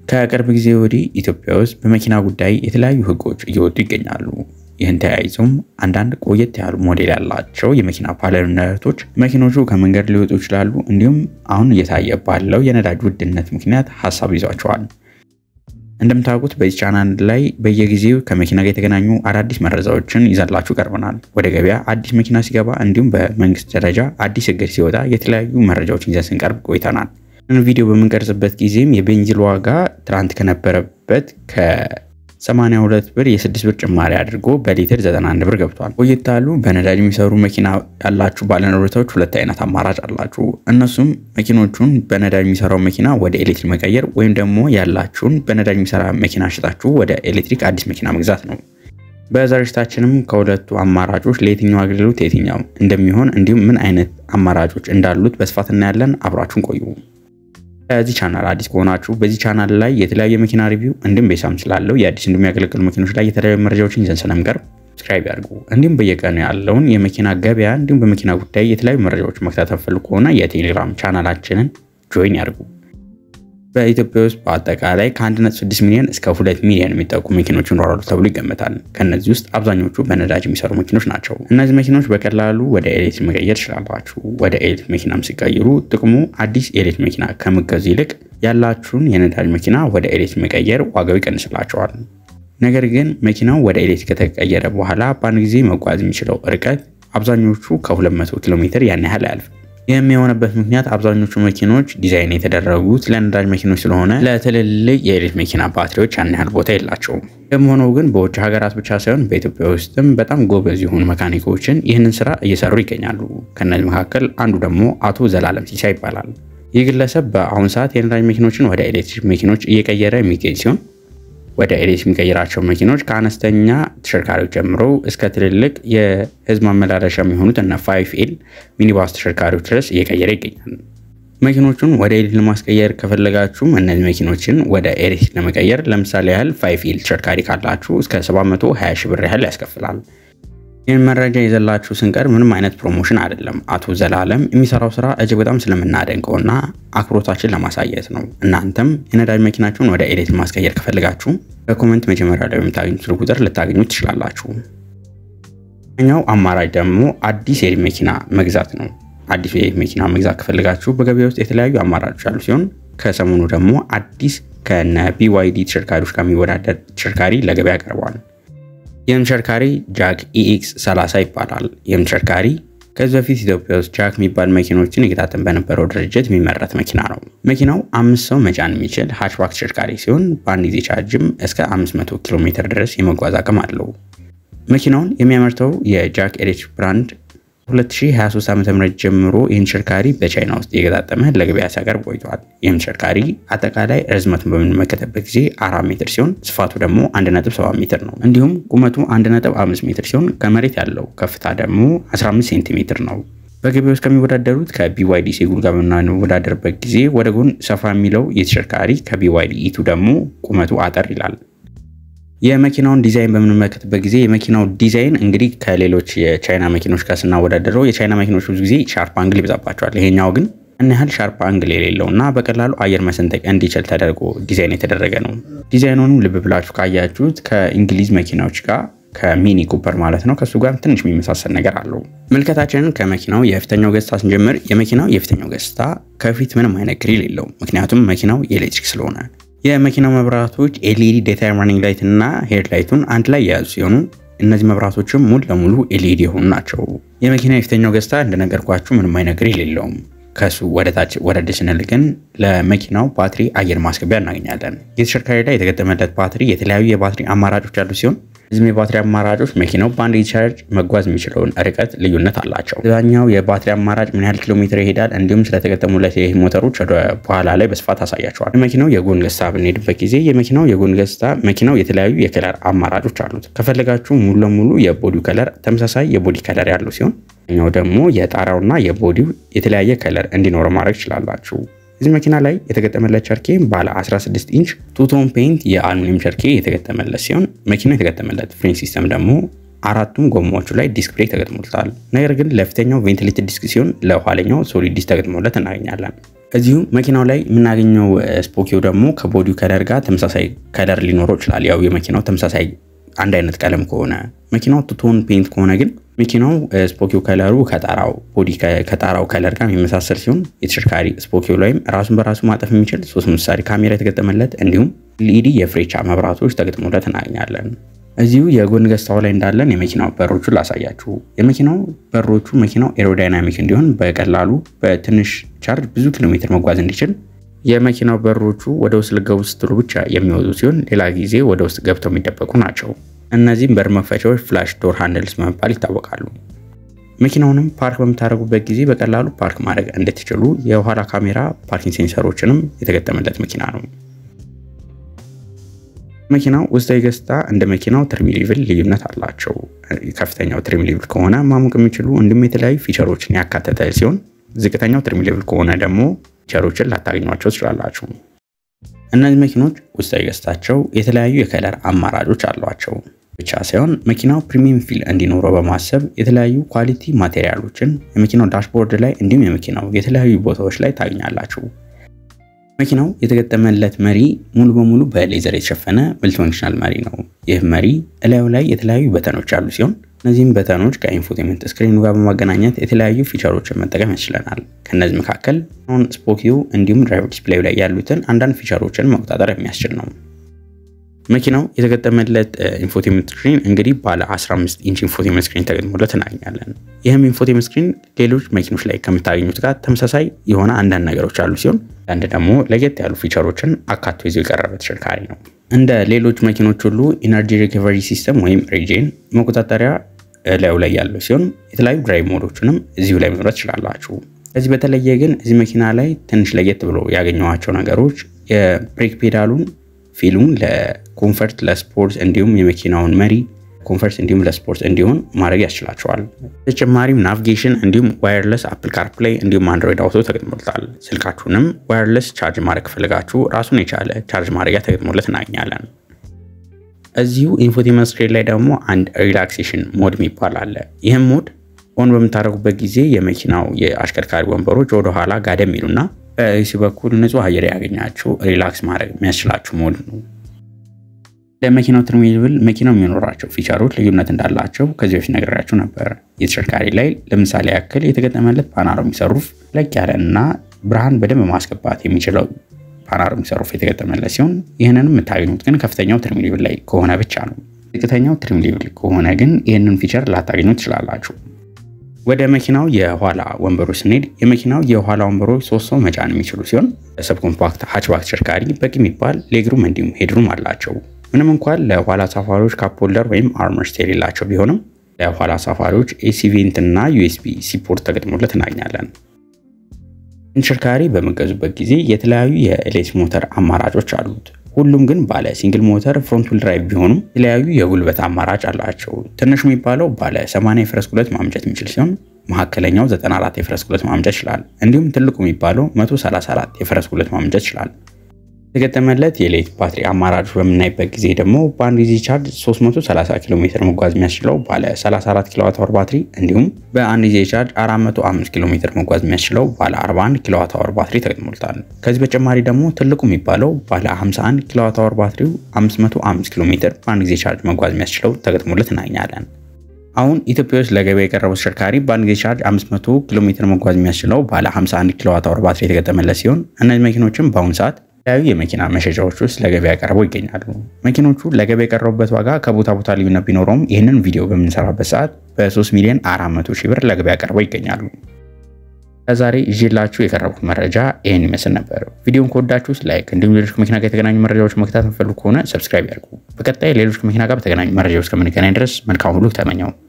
ከቅርብ ጊዜ ወዲህ ኢትዮጵያ ውስጥ በመኪና ጉዳይ የተለያዩ ሕጎች እየወጡ ይገኛሉ። ይህን ተያይዞም አንዳንድ ቆየት ያሉ ሞዴል ያላቸው የመኪና ባለንብረቶች መኪኖቹ ከመንገድ ሊወጡ ይችላሉ፣ እንዲሁም አሁን እየታየ ባለው የነዳጅ ውድነት ምክንያት ሀሳብ ይዟቸዋል። እንደምታውቁት በዚህ ቻናል ላይ በየጊዜው ከመኪና ጋር የተገናኙ አዳዲስ መረጃዎችን ይዘላችሁ ቀርበናል። ወደ ገበያ አዲስ መኪና ሲገባ እንዲሁም በመንግስት ደረጃ አዲስ እግድ ሲወጣ የተለያዩ መረጃዎችን ይዘን ስንቀርብ ቆይተናል። ቪዲዮ በምንቀርጽበት ጊዜም የቤንዚን ዋጋ ትናንት ከነበረበት ከ82 ብር የ6 ብር ጭማሪ አድርጎ በሊትር 91 ብር ገብቷል። ቆየት ያሉ በነዳጅ የሚሰሩ መኪና ያላችሁ ባለንብረቶች ሁለት አይነት አማራጭ አላችሁ። እነሱም መኪኖቹን በነዳጅ የሚሰራው መኪና ወደ ኤሌክትሪክ መቀየር ወይም ደግሞ ያላችሁን በነዳጅ የሚሰራ መኪና ሽጣችሁ ወደ ኤሌክትሪክ አዲስ መኪና መግዛት ነው። በዛሬታችንም ከሁለቱ አማራጮች ለየትኛው አገልግሎት የትኛው እንደሚሆን እንዲሁም ምን አይነት አማራጮች እንዳሉት በስፋት እናያለን። አብራችሁን ቆዩ። ከዚህ ቻናል አዲስ ከሆናችሁ በዚህ ቻናል ላይ የተለያዩ የመኪና ሪቪው እንዲሁም ቤሳም ስላለው የአዲስ እንዲሁም የሚያገለግሉ መኪኖች ላይ የተለያዩ መረጃዎችን ይዘን ስለምንቀርብ ሰብስክራይብ ያድርጉ። እንዲሁም በየቀኑ ያለውን የመኪና ገበያ እንዲሁም በመኪና ጉዳይ የተለያዩ መረጃዎች መከታተል ፈልጉ ከሆነ የቴሌግራም ቻናላችንን ጆይን ያድርጉ። በኢትዮጵያ ውስጥ በአጠቃላይ ከ1.6 ሚሊዮን እስከ 2 ሚሊዮን የሚጠቁ መኪኖች ይኖራሉ ተብሎ ይገመታል። ከእነዚህ ውስጥ አብዛኞቹ በነዳጅ የሚሰሩ መኪኖች ናቸው። እነዚህ መኪኖች በቀላሉ ወደ ኤሌክትሪክ መቀየር ይችላላችሁ። ወደ ኤሌክትሪክ መኪናም ሲቀይሩ ጥቅሙ አዲስ ኤሌክትሪክ መኪና ከምገዙ ይልቅ ያላችሁን የነዳጅ መኪና ወደ ኤሌክትሪክ መቀየር ዋጋው ይቀንስላቸዋል። ነገር ግን መኪናው ወደ ኤሌክትሪክ ከተቀየረ በኋላ በአንድ ጊዜ መጓዝ የሚችለው ርቀት አብዛኞቹ ከ200 ኪሎ ሜትር ያን ያህል አያልፍም። ይህም የሆነበት ምክንያት አብዛኞቹ መኪኖች ዲዛይን የተደረጉት ለነዳጅ መኪኖች ስለሆነ ለትልልቅ የኤሌክትሪክ መኪና ባትሪዎች ያን ያህል ቦታ የላቸውም። ይህም ሆኖ ግን በውጭ ሀገራት ብቻ ሳይሆን በኢትዮጵያ ውስጥም በጣም ጎበዝ የሆኑ መካኒኮችን ይህንን ስራ እየሰሩ ይገኛሉ። ከእነዚህ መካከል አንዱ ደግሞ አቶ ዘላለም ሲሳ ይባላል። ይህ ግለሰብ በአሁኑ ሰዓት የነዳጅ መኪኖችን ወደ ኤሌክትሪክ መኪኖች እየቀየረ የሚገኝ ሲሆን ወደ ኤሌክትሪክ የሚቀይራቸው መኪኖች ከአነስተኛ ተሽከርካሪዎች ጀምሮ እስከ ትልልቅ የህዝብ ማመላለሻ የሚሆኑት እነ ፋይፍ ኤል ሚኒባስ ተሽከርካሪዎች ድረስ እየቀየረ ይገኛል። መኪኖቹን ወደ ኤሌክትሪክ ለማስቀየር ከፈለጋችሁም እነዚህ መኪኖችን ወደ ኤሌክትሪክ ለመቀየር ለምሳሌ ያህል ፋይፍ ኤል ተሽከርካሪ ካላችሁ እስከ 720 ሺህ ብር ያህል ያስከፍላል። ይህን መረጃ ይዘላችሁ ስንቀር ምንም አይነት ፕሮሞሽን አይደለም። አቶ ዘላለም የሚሰራው ስራ እጅግ በጣም ስለምናደንቀውና አክብሮታችን ለማሳየት ነው። እናንተም የነዳጅ መኪናችሁን ወደ ኤሌክትሪክ ማስቀየር ከፈልጋችሁ በኮመንት መጀመሪያ ላይ በምታገኙት ቁጥር ልታገኙ ትችላላችሁ። ኛው አማራጭ ደግሞ አዲስ የኤሌክትሪክ መኪና መግዛት ነው። አዲስ የኤሌክትሪክ መኪና መግዛት ከፈልጋችሁ በገበያ ውስጥ የተለያዩ አማራጮች ያሉ ሲሆን ከሰሞኑ ደግሞ አዲስ ከነ ቢዋይዲ ተሽከርካሪዎች ጋር የሚወዳደር ተሽከርካሪ ለገበያ ቀርቧል። ይህም ተሽከርካሪ ጃክ ኢኤክስ 30 ይባላል። ይህም ተሽከርካሪ ከዚህ በፊት ኢትዮጵያ ውስጥ ጃክ የሚባል መኪኖችን ይገጣጠም በነበረው ድርጅት የሚመረት መኪና ነው። መኪናው አምስት ሰው መጫን የሚችል ሃችባክ ተሽከርካሪ ሲሆን በአንድ ጊዜ ቻርጅም እስከ 500 ኪሎ ሜትር ድረስ የመጓዝ አቅም አለው። መኪናውን የሚያመርተው የጃክ ኤሌክትሪክ ብራንድ 2023 ዓ.ም ጀምሮ ይህን ተሽከርካሪ በቻይና ውስጥ የገጣጠመ ለገበያ ሲያቀርብ ቆይቷል። ይህም ተሽከርካሪ አጠቃላይ ርዝመቱን በምንመለከትበት ጊዜ አራት ሜትር ሲሆን ስፋቱ ደግሞ 1.7 ሜትር ነው። እንዲሁም ቁመቱ 1.5 ሜትር ሲሆን ከመሬት ያለው ከፍታ ደግሞ 15 ሴንቲሜትር ነው። በገበያ ውስጥ ከሚወዳደሩት ከቢዋይዲ ሴጉል ጋር በምናወዳደርበት ጊዜ ወደ ጎን ሰፋ የሚለው የተሽከርካሪ ከቢዋይዲ ኢቱ ደግሞ ቁመቱ አጠር ይላል። የመኪናውን ዲዛይን በምንመለከትበት ጊዜ የመኪናው ዲዛይን እንግዲህ ከሌሎች የቻይና መኪኖች ጋር ስናወዳደረው የቻይና መኪኖች ብዙ ጊዜ ሻርፕ አንግል ይበዛባቸዋል። ይሄኛው ግን ያን ያህል ሻርፕ አንግል የሌለው እና በቀላሉ አየር መሰንጠቅ እንዲችል ተደርጎ ዲዛይን የተደረገ ነው። ዲዛይኑንም ልብ ብላችሁ ካያችሁት ከእንግሊዝ መኪናዎች ጋር ከሚኒ ኩፐር ማለት ነው ከእሱ ጋር ትንሽ የሚመሳሰል ነገር አለው። ምልከታችንን ከመኪናው የፊተኛው ገጽታ ስንጀምር የመኪናው የፊተኛው ገጽታ ከፊት ምንም አይነት ግሪል የለውም። ምክንያቱም መኪናው የኤሌክትሪክ ስለሆነ የመኪናው መብራቶች ኤልኢዲ ዴይታይም ራኒንግ ላይት እና ሄድ ላይቱን አንድ ላይ የያዙ ሲሆኑ እነዚህ መብራቶችም ሙሉ ለሙሉ ኤልኢዲ የሆኑ ናቸው። የመኪና የፊተኛው ገጽታ እንደነገርኳችሁ ምንም አይነት ግሪል የለውም። ከሱ ወደ ታች ወረድ ስንል ግን ለመኪናው ባትሪ አየር ማስገቢያ እናገኛለን። የተሽከርካሪ ላይ የተገጠመለት ባትሪ የተለያዩ የባትሪ አማራጮች ያሉ ሲሆን እዚህም የባትሪ አማራጮች መኪናው በአንድ ቻርጅ መጓዝ የሚችለውን ርቀት ልዩነት አላቸው። ሌላኛው የባትሪ አማራጭ ምን ያህል ኪሎ ሜትር ይሄዳል፣ እንዲሁም ስለተገጠሙለት ይህ ሞተሮች ወደ በኋላ ላይ በስፋት አሳያቸዋል። የመኪናው የጎን ገጽታ ብንሄድበት ጊዜ የመኪናው የጎን ገጽታ መኪናው የተለያዩ የከለር አማራጮች አሉት። ከፈለጋችሁ ሙሉ ለሙሉ የቦዲው ከለር ተመሳሳይ የቦዲ ከለር ያለው ሲሆን ኛው ደግሞ የጣሪያውና የቦዲው የተለያየ ከለር እንዲኖረው ማድረግ ትችላላችሁ። እዚህ መኪና ላይ የተገጠመለት ቸርኬ ባለ 16 ኢንች ቱቶን ፔንት የአሉሚኒየም ቸርኬ የተገጠመለት ሲሆን መኪናው የተገጠመለት ፍሬን ሲስተም ደግሞ አራቱም ጎማዎቹ ላይ ዲስክ ብሬክ ተገጥሞለታል። ነገር ግን ለፊተኛው ቬንቲሌትድ ዲስክ ሲሆን ለኋለኛው ሶሊድ ዲስክ ተገጥሞለት እናገኛለን። እዚሁ መኪናው ላይ የምናገኘው ስፖኪዮ ደግሞ ከቦዲው ከለር ጋር ተመሳሳይ ከለር ሊኖረው ይችላል። ያው የመኪናው ተመሳሳይ አንድ አይነት ቀለም ከሆነ መኪናው ቱቶን ፔንት ከሆነ ግን መኪናው ስፖኪዮ ከለሩ ከጣራው ቦዲ ከጣራው ከለር ጋር የሚመሳሰል ሲሆን የተሽከርካሪ ስፖኪዮ ላይም ራሱን በራሱ ማጠፍ የሚችል ሶስት ምሳሌ ካሜራ የተገጠመለት እንዲሁም ኤልኢዲ የፍሬቻ መብራቶች ተገጥሞለት እናገኛለን። እዚሁ የጎን ገጽታው ላይ እንዳለን የመኪናው በሮቹ ላሳያችሁ። የመኪናው በሮቹ መኪናው ኤሮዳይናሚክ እንዲሆን በቀላሉ በትንሽ ቻርጅ ብዙ ኪሎ ሜትር መጓዝ እንዲችል የመኪናው በሮቹ ወደ ውስጥ ልገቡ ስትሉ ብቻ የሚወጡ ሲሆን ሌላ ጊዜ ወደ ውስጥ ገብተው የሚደበቁ ናቸው። እነዚህም በር መክፈቻዎች ፍላሽ ዶር ሃንድልስ በመባል ይታወቃሉ። መኪናውንም ፓርክ በምታደርጉበት ጊዜ በቀላሉ ፓርክ ማድረግ እንድትችሉ የኋላ ካሜራ ፓርኪንግ ሴንሰሮችንም የተገጠመለት መኪና ነው። መኪናው ውስጣዊ ገጽታ እንደ መኪናው ትሪም ሌቭል ልዩነት አላቸው። ከፍተኛው ትሪም ሌቭል ከሆነ ማሞቅ የሚችሉ እንዲሁም የተለያዩ ፊቸሮችን ያካተተ ሲሆን ዝቅተኛው ትሪም ሌቭል ከሆነ ደግሞ ፊቸሮችን ላታገኟቸው ትችላላችሁ። እነዚህ መኪኖች ውስጣዊ ገጽታቸው የተለያዩ የከለር አማራጮች አሏቸው ብቻ ሳይሆን መኪናው ፕሪሚየም ፊል እንዲኖረው በማሰብ የተለያዩ ኳሊቲ ማቴሪያሎችን የመኪናው ዳሽቦርድ ላይ እንዲሁም የመኪናው የተለያዩ ቦታዎች ላይ ታገኛላችሁ። መኪናው የተገጠመለት መሪ ሙሉ በሙሉ በሌዘር የተሸፈነ መልቲፈንክሽናል መሪ ነው። ይህ መሪ እላዩ ላይ የተለያዩ በተኖች ያሉ ሲሆን እነዚህም በተኖች ከኢንፎቴመንት ስክሪኑ ጋር በማገናኘት የተለያዩ ፊቸሮችን መጠቀም ያስችለናል። ከእነዚህ መካከል አሁን ስፖኪው እንዲሁም ድራይቨር ዲስፕሌዩ ላይ ያሉትን አንዳንድ ፊቸሮችን መቆጣጠር የሚያስችል ነው። መኪናው የተገጠመለት ኢንፎቴመንት ስክሪን እንግዲህ ባለ 15 ኢንች ኢንፎቴመንት ስክሪን ተገጥሞለት እናገኛለን። ይህም ኢንፎቴመንት ስክሪን ሌሎች መኪኖች ላይ ከምታገኙት ጋር ተመሳሳይ የሆነ አንዳንድ ነገሮች አሉ ሲሆን አንድ ደግሞ ለየት ያሉ ፊቸሮችን አካቶ ይዞ የቀረበ ተሽከርካሪ ነው። እንደ ሌሎች መኪኖች ሁሉ ኢነርጂ ሪኮቨሪ ሲስተም ወይም ሪጄን መቆጣጠሪያ ላዩ ላይ ያለው ሲሆን የተለያዩ ድራይቭ ሞዶችንም እዚሁ ላይ መምረጥ ትችላላችሁ። ከዚህ በተለየ ግን እዚህ መኪና ላይ ትንሽ ለየት ብሎ ያገኘኋቸው ነገሮች የብሬክ ፔዳሉን ፊሉን ለኮንፈርት ለስፖርት እንዲሁም የመኪናውን መሪ ኮንፈርት እንዲሁም ለስፖርት እንዲሆን ማድረግ ያስችላቸዋል። ተጨማሪም ናቪጌሽን እንዲሁም ዋየርለስ አፕል ካርፕላይ እንዲሁም አንድሮይድ አውቶ ተገጥሞለታል። ስልካችሁንም ዋየርለስ ቻርጅ ማድረግ ከፈለጋችሁ ራሱን የቻለ ቻርጅ ማድረጊያ ተገጥሞለት እናገኛለን። እዚሁ ኢንፎቴመንት ስክሪን ላይ ደግሞ አንድ ሪላክሴሽን ሞድ የሚባል አለ። ይህም ሞድ ኦን በምታደርጉበት ጊዜ የመኪናው የአሽከርካሪ ወንበሮች ወደኋላ ጋደም ይሉና በኤሲ በኩል ንጹህ አየር ያገኛችሁ ሪላክስ ማድረግ የሚያስችላችሁ ሞድ ነው። ለመኪናው ትሪም ሌቭል መኪናው የሚኖራቸው ፊቸሮች ልዩነት እንዳላቸው ከዚህ በፊት ነግሬያችሁ ነበር። የተሽከርካሪ ላይ ለምሳሌ ያክል የተገጠመለት ፓናሮሚክ ሰሩፍ ለቅ ያለ እና ብርሃን በደንብ ማስገባት የሚችለው ፓናሮሚክ ሰሩፍ የተገጠመለት ሲሆን ይህንንም የምታገኙት ግን ከፍተኛው ትሪም ሌቭል ላይ ከሆነ ብቻ ነው። ዝቅተኛው ትሪም ሌቭል ከሆነ ግን ይህንን ፊቸር ላታገኙ ትችላላችሁ። ወደ መኪናው የኋላ ወንበሮች ስንሄድ የመኪናው የኋላ ወንበሮች ሶስት ሰው መጫን የሚችሉ ሲሆን ለሰብ ኮምፓክት ሃችባክ ተሽከርካሪ በቂ የሚባል ሌግሩም እንዲሁም ሄድሩም አላቸው። ምንም እንኳን ለኋላ ሳፋሪዎች ካፕ ሆልደር ወይም አርመርስት የሌላቸው ቢሆንም ለኋላ ሳፋሪዎች ኤሲ ቬንት እና ዩኤስቢ ሲፖርት ተገጥሞለት እናገኛለን። ተሽከርካሪ በመገዙበት ጊዜ የተለያዩ የኤሌክትሪክ ሞተር አማራጮች አሉት። ሁሉም ግን ባለ ሲንግል ሞተር ፍሮንት ዊል ድራይቭ ቢሆኑም የተለያዩ የጉልበት አማራጭ አላቸው። ትንሹ የሚባለው ባለ 80 የፈረስ ጉልበት ማምጨት የሚችል ሲሆን መካከለኛው 94 የፈረስ ጉልበት ማምጨት ይችላል። እንዲሁም ትልቁ የሚባለው 134 የፈረስ ጉልበት ማምጨት ይችላል። የተገጠመለት የኤሌክትሪክ ባትሪ አማራጮች በምናይበት ጊዜ ደግሞ በአንድ ጊዜ ቻርጅ 330 ኪሎ ሜትር መጓዝ የሚያስችለው ባለ 34 ኪሎዋት አወር ባትሪ እንዲሁም በአንድ ጊዜ ቻርጅ 405 ኪሎ ሜትር መጓዝ የሚያስችለው ባለ 41 ኪሎዋት አወር ባትሪ ተገጥሞልታል። ከዚህ በተጨማሪ ደግሞ ትልቁ የሚባለው ባለ 51 ኪሎዋት አወር ባትሪው 505 ኪሎ ሜትር በአንድ ጊዜ ቻርጅ መጓዝ የሚያስችለው ተገጥሞለት እናገኛለን። አሁን ኢትዮጵያ ውስጥ ለገበያ የቀረበው ተሽከርካሪ በአንድ ጊዜ ቻርጅ 500 ኪሎ ሜትር መጓዝ የሚያስችለው ባለ 51 ኪሎዋት አወር ባትሪ የተገጠመለት ሲሆን እነዚህ መኪኖችም በአሁኑ ሰዓት የተለያዩ የመኪና መሸጫዎች ውስጥ ለገበያ ቀርበው ይገኛሉ። መኪኖቹ ለገበያ የቀረቡበት ዋጋ ከቦታ ቦታ ልዩነት ቢኖረውም ይህንን ቪዲዮ በምንሰራበት ሰዓት በ3 ሚሊዮን 400 ሺህ ብር ለገበያ ቀርበው ይገኛሉ። ለዛሬ ይዤላችሁ የቀረቡት መረጃ ይህን ይመስል ነበር። ቪዲዮን ከወዳችሁት ላይክ፣ እንዲሁም ሌሎች ከመኪና ጋር የተገናኙ መረጃዎች መከታተል የምትፈልጉ ከሆነ ሰብስክራይብ ያድርጉ። በቀጣይ ሌሎች ከመኪና ጋር በተገናኙ መረጃዎች ከምንገናኝ ድረስ መልካም ሁሉ ተመኘው።